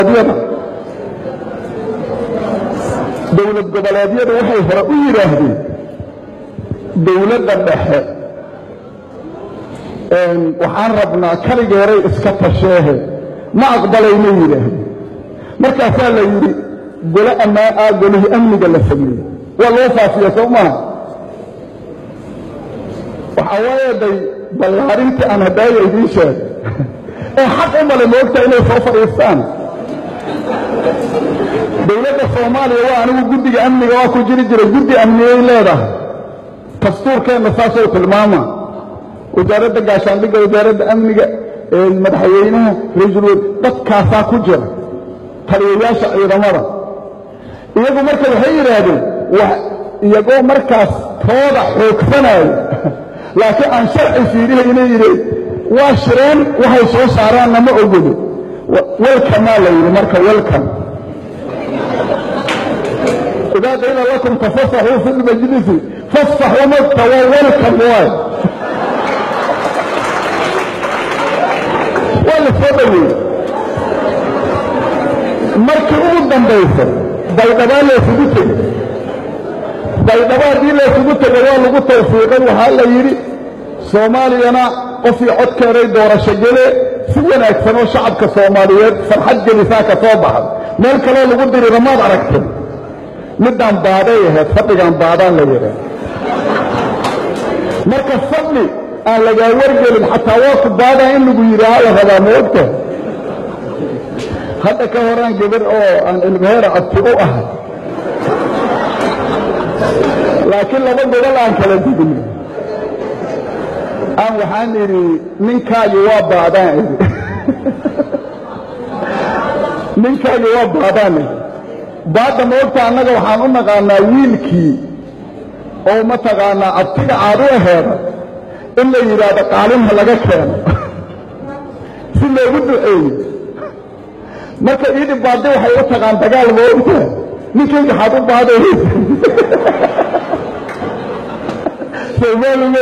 goboleedyada dowlad goboleedyadu waxay hore u yidhaahdeen dowladda dhexe waxaan rabnaa kaligeeray iska tasheehe ma aqbalayna yidhaahdeen markaasaa la yidhi gole ammaan ah golihii amniga la sameeyey waa loo faafiya soo maaha waxaa waaye day ballaarintii aan haddaaya idiin sheegay ee xaq u male moogta inay soo fadhiistaan dowladda soomaaliya waa anigu guddiga amniga waa ku jiri jiray guddi amniyay leedahay dastuurkeenna saasoo tilmaama wasaaradda gaashaandhigga wasaaradda amniga madaxweynaha ra-iisul wa dadkaasaa ku jira taliyayaasha ciidamada iyagu marka waxay yidhaahdeen iyagoo markaas tooda xoogsanaayo laakiin aan sharci fiiriha inay yidheen waa shireen waxay soo saaraanna ma ogolo welkamaa la yidhi marka welkam idaa qiila lakum tafasaxuu fi lmajlisi fasaxuu magta waa welkam waay waa la soo dhoweeyey markii ugu dambaysa baydhabaa laysugu tegey baydhabo haddii laysugu tegay waa lagu tawfiiqay waxaa la yidhi soomaaliyana qofii codkeeday doorasho gele si wanaagsan oo shacabka soomaaliyeed farxad gelisaa ka soo baxay meel kaloo lagu dirira maad aragtay middaan baaday ahayd fadhigaan baadaan la yidhaah marka fadhi aan lagaa wargelin xataa waa ku baadaa in lagu yidhaaha la rabaa ma ogta hadda ka horaan gabar oo aan ilmaheera abti u ahay laakiin laba gobol aan kala digin aan waxaan idhi ninkaagi waa baadaan idhi ninkaagi waa baadaan idhi baadda moogta annaga waxaan u naqaanaa wiilkii oo mataqaanaa abtiga caad u aheeda in la yidhaahdo qaalinha laga keeno si loogu duceeyo marka iidhi baaddi waxay u taqaan dagaal moogta ninkayga xaad u baadaysa